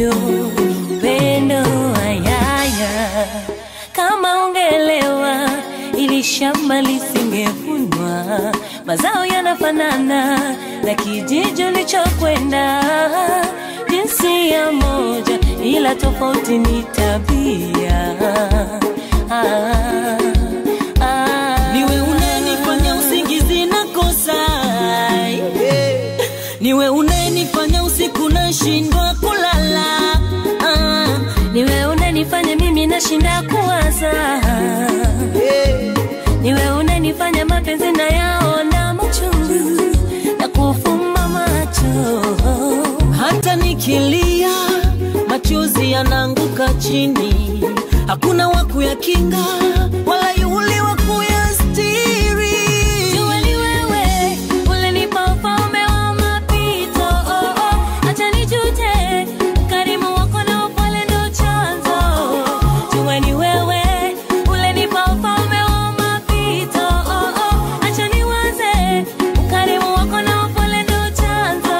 moyo pendo ayaya kama ungelewa ili shamba lisingevunwa mazao yanafanana na kijiji ulichokwenda jinsia moja ila tofauti ni tabia ah, ah. niwe unanifanya usingizi na kosa niwe unanifanya usiku nashindwa kulala ah. niwe unanifanya mimi nashinda kuwaza niwe unanifanya mapenzi na yaona machungu na kufumba macho hata nikilia machozi yanaanguka chini hakuna wa kuyakinga wala yule wa kuyastiri Jua ni wewe ulinipa ufalme wa mapito oh, oh. Acha nijute ukarimu wako na upole ndo chanzo Jua ni wewe ulinipa ufalme wa mapito oh, oh. Acha niwaze ukarimu wako na upole ndo chanzo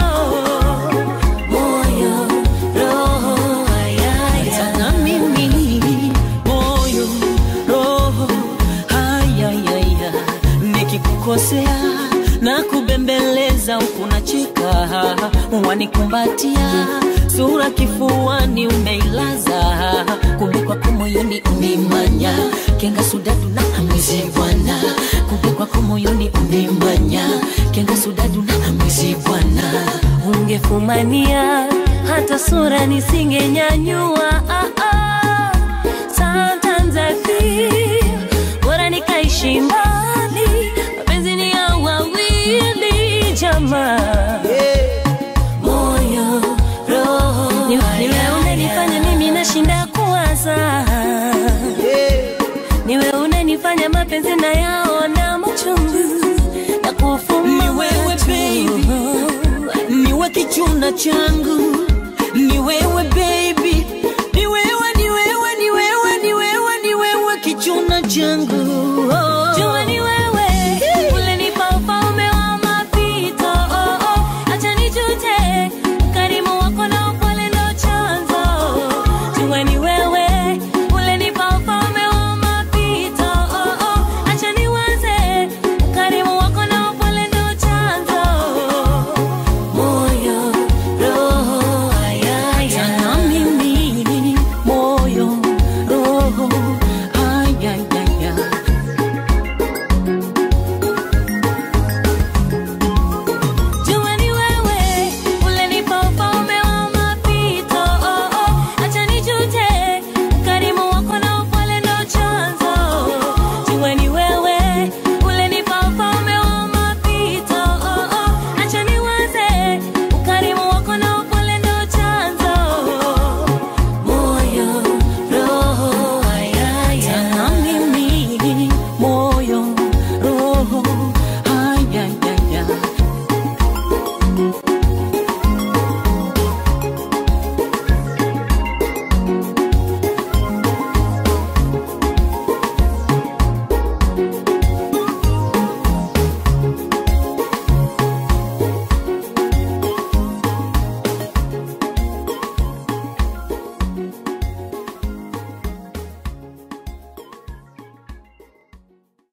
Moyo, roho, ayaya na mimi moyo roho hayayaya nikikukosea na kubembeleza huku nacheka wanikumbatia sura kifuani umeilaza kumbe kwako moyoni unimanya kenga sudadu na amwezi bwana kumbe kwako moyoni unimanya kenga sudadu na amwezi bwana ungefumania hata sura nisingenyanyua ah, ah. Sometimes I feel bora nikaishi mbali, mapenzi ni ya wawili jamaa moyo roho ni niwe unanifanya mimi nashinda kuwaza niwe unanifanya mapenzi na yaona machungu na kufumba Ni wewe, macho. baby. niwe kichuna changu ni wewe baby ni wewe ni wewe ni wewe ni wewe ni wewe kichuna changu